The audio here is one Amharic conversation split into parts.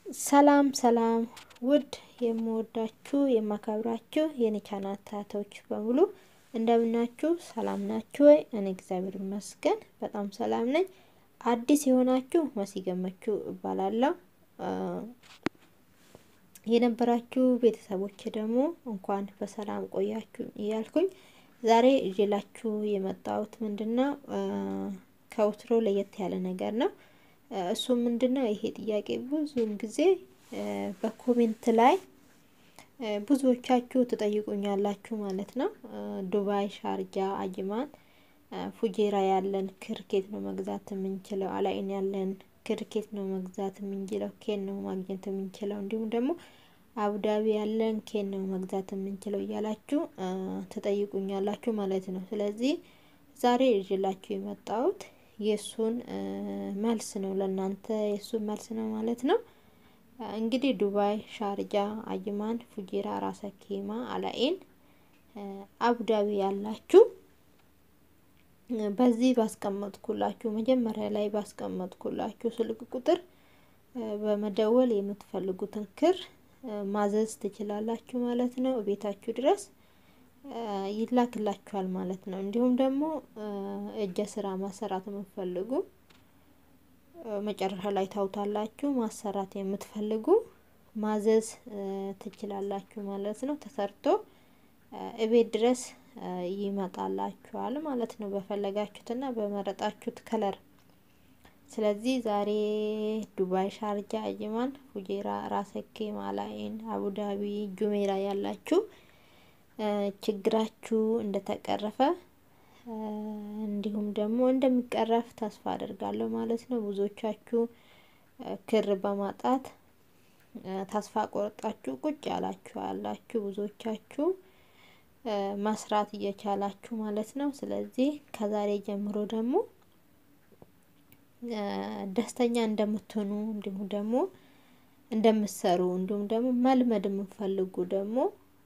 ሰላም ሰላም ውድ የምወዳችሁ የማከብራችሁ የኔ ቻናል ተከታታዮች በሙሉ እንደምናችሁ ሰላም ናችሁ ወይ? እኔ እግዚአብሔር ይመስገን በጣም ሰላም ነኝ። አዲስ የሆናችሁ መሲ ገመቹ እባላለሁ። የነበራችሁ ቤተሰቦች ደግሞ እንኳን በሰላም ቆያችሁ እያልኩኝ ዛሬ ይዤላችሁ የመጣሁት ምንድነው ከወትሮ ለየት ያለ ነገር ነው። እሱ ምንድነው? ይሄ ጥያቄ ብዙውን ጊዜ በኮሜንት ላይ ብዙዎቻችሁ ትጠይቁኛላችሁ ማለት ነው። ዱባይ፣ ሻርጃ፣ አጅማን፣ ፉጄራ ያለን ክርኬት ነው መግዛት የምንችለው፣ አላይን ያለን ክርኬት ነው መግዛት የምንችለው፣ ኬን ነው ማግኘት የምንችለው፣ እንዲሁም ደግሞ አቡዳቢ ያለን ኬን ነው መግዛት የምንችለው እያላችሁ ትጠይቁኛላችሁ ማለት ነው። ስለዚህ ዛሬ ይዤላችሁ የመጣሁት የእሱን መልስ ነው ለእናንተ የእሱን መልስ ነው ማለት ነው። እንግዲህ ዱባይ፣ ሻርጃ፣ አጅማን፣ ፉጄራ፣ ራሰ ኬማ፣ አላኤን፣ አቡዳቢ ያላችሁ በዚህ ባስቀመጥኩላችሁ መጀመሪያ ላይ ባስቀመጥኩላችሁ ስልክ ቁጥር በመደወል የምትፈልጉትን ክር ማዘዝ ትችላላችሁ ማለት ነው። ቤታችሁ ድረስ ይላክላችኋል ማለት ነው። እንዲሁም ደግሞ እጀ ስራ ማሰራት የምትፈልጉ መጨረሻ ላይ ታውታላችሁ። ማሰራት የምትፈልጉ ማዘዝ ትችላላችሁ ማለት ነው። ተሰርቶ እቤት ድረስ ይመጣላችኋል ማለት ነው። በፈለጋችሁትና በመረጣችሁት ከለር። ስለዚህ ዛሬ ዱባይ፣ ሻርጃ፣ አጅማን፣ ፉጄራ፣ ራሰኬ፣ ማላይን፣ አቡዳቢ፣ ጁሜራ ያላችሁ ችግራችሁ እንደተቀረፈ እንዲሁም ደግሞ እንደሚቀረፍ ተስፋ አደርጋለሁ ማለት ነው። ብዙዎቻችሁ ክር በማጣት ተስፋ ቆርጣችሁ ቁጭ ያላችሁ አላችሁ። ብዙዎቻችሁ መስራት እየቻላችሁ ማለት ነው። ስለዚህ ከዛሬ ጀምሮ ደግሞ ደስተኛ እንደምትሆኑ እንዲሁም ደግሞ እንደምትሰሩ እንዲሁም ደግሞ መልመድ የምትፈልጉ ደግሞ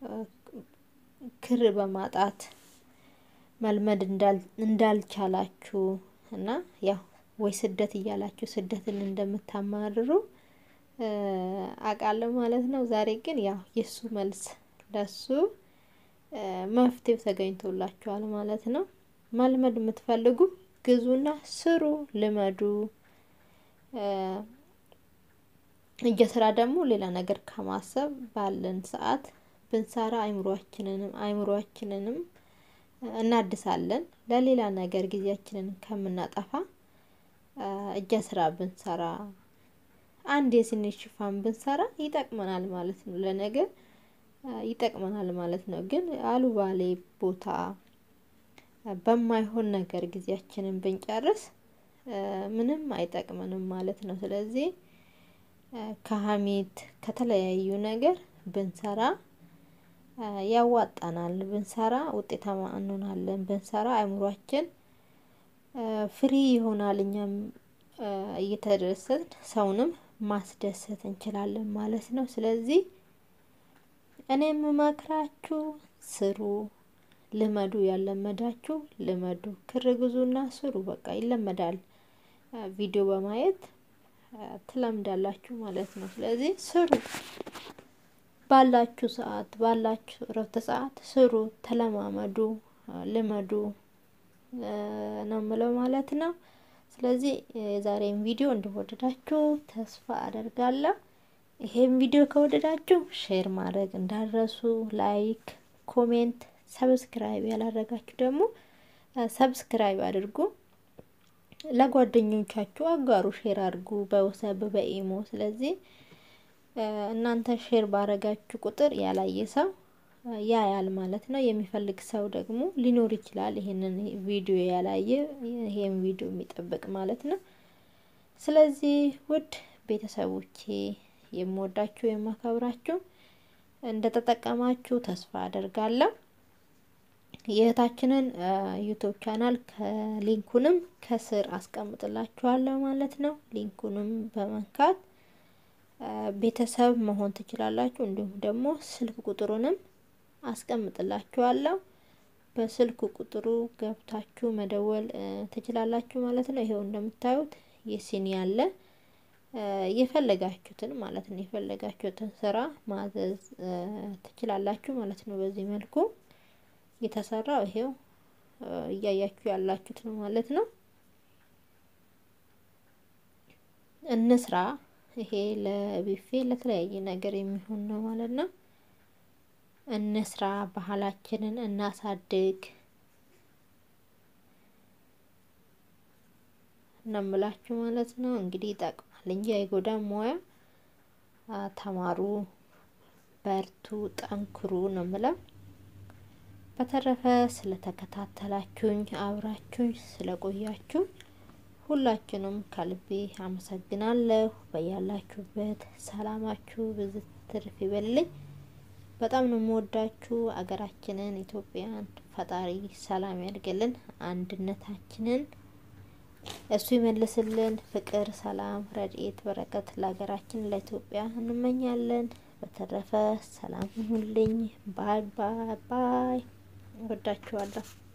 ክር በማጣት መልመድ እንዳልቻላችሁ እና ያው ወይ ስደት እያላችሁ ስደትን እንደምታማርሩ አውቃለሁ ማለት ነው። ዛሬ ግን ያው የእሱ መልስ ለሱ መፍትሄው ተገኝቶላችኋል ማለት ነው። መልመድ የምትፈልጉ ግዙና ስሩ፣ ልመዱ። እጀ ስራ ደግሞ ሌላ ነገር ከማሰብ ባለን ሰዓት ብንሰራ አይምሯችንንም አይምሯችንንም እናድሳለን። ለሌላ ነገር ጊዜያችንን ከምናጠፋ እጀ ስራ ብንሰራ አንድ የስኒ ሽፋን ብንሰራ ይጠቅመናል ማለት ነው። ለነገ ይጠቅመናል ማለት ነው። ግን አሉባሌ ቦታ በማይሆን ነገር ጊዜያችንን ብንጨርስ ምንም አይጠቅመንም ማለት ነው። ስለዚህ ከሀሜት ከተለያዩ ነገር ብንሰራ ያዋጣናል። ብንሰራ ውጤታማ እንሆናለን። ብንሰራ አእምሯችን ፍሪ ይሆናል። እኛም እየተደሰትን ሰውንም ማስደሰት እንችላለን ማለት ነው። ስለዚህ እኔ የምመክራችሁ ስሩ፣ ልመዱ። ያለመዳችሁ ልመዱ። ክር ግዙና ስሩ። በቃ ይለመዳል። ቪዲዮ በማየት ትለምዳላችሁ ማለት ነው። ስለዚህ ስሩ። ባላችሁ ሰዓት ባላችሁ እረፍት ሰዓት ስሩ፣ ተለማመዱ፣ ልመዱ ነው የምለው ማለት ነው። ስለዚህ የዛሬን ቪዲዮ እንደወደዳችሁ ተስፋ አደርጋለሁ። ይሄን ቪዲዮ ከወደዳችሁ ሼር ማድረግ እንዳረሱ፣ ላይክ፣ ኮሜንት፣ ሰብስክራይብ ያላረጋችሁ ደግሞ ሰብስክራይብ አድርጉ። ለጓደኞቻችሁ አጋሩ፣ ሼር አድርጉ በወሰብ በኢሞ ስለዚህ እናንተ ሼር ባረጋችሁ ቁጥር ያላየ ሰው ያያል ማለት ነው። የሚፈልግ ሰው ደግሞ ሊኖር ይችላል፣ ይሄንን ቪዲዮ ያላየ ይሄን ቪዲዮ የሚጠብቅ ማለት ነው። ስለዚህ ውድ ቤተሰቦቼ የምወዳችሁ የማከብራችሁ እንደተጠቀማችሁ ተስፋ አደርጋለሁ። የእህታችንን ዩቱብ ቻናል ከሊንኩንም ከስር አስቀምጥላችኋለሁ ማለት ነው። ሊንኩንም በመንካት ቤተሰብ መሆን ትችላላችሁ። እንዲሁም ደግሞ ስልክ ቁጥሩንም አስቀምጥላችኋለሁ። በስልክ ቁጥሩ ገብታችሁ መደወል ትችላላችሁ ማለት ነው። ይሄው እንደምታዩት የሲኒ አለ የፈለጋችሁትን ማለት ነው የፈለጋችሁትን ስራ ማዘዝ ትችላላችሁ ማለት ነው። በዚህ መልኩ የተሰራው ይሄው እያያችሁ ያላችሁት ነው ማለት ነው። እንስራ ይሄ ለቢፌ ለተለያየ ነገር የሚሆን ነው ማለት ነው። እንስራ፣ ባህላችንን እናሳድግ ነው የምላችሁ ማለት ነው። እንግዲህ ይጠቅማል እንጂ አይጎዳም። ሙያ ተማሩ፣ በርቱ፣ ጠንክሩ ነው የምለው። በተረፈ ስለተከታተላችሁኝ አብራችሁኝ ስለቆያችሁ ሁላችሁንም ከልቤ አመሰግናለሁ። በያላችሁበት ሰላማችሁ ብዙ ትርፍ ይበልልኝ። በጣም ነው የምወዳችሁ። አገራችንን ኢትዮጵያን ፈጣሪ ሰላም ያድርግልን፣ አንድነታችንን እሱ ይመልስልን። ፍቅር፣ ሰላም፣ ረድኤት፣ በረከት ለሀገራችን ለኢትዮጵያ እንመኛለን። በተረፈ ሰላም ሁኑልኝ። ባይ ባይ ባይ። ወዳችኋለሁ።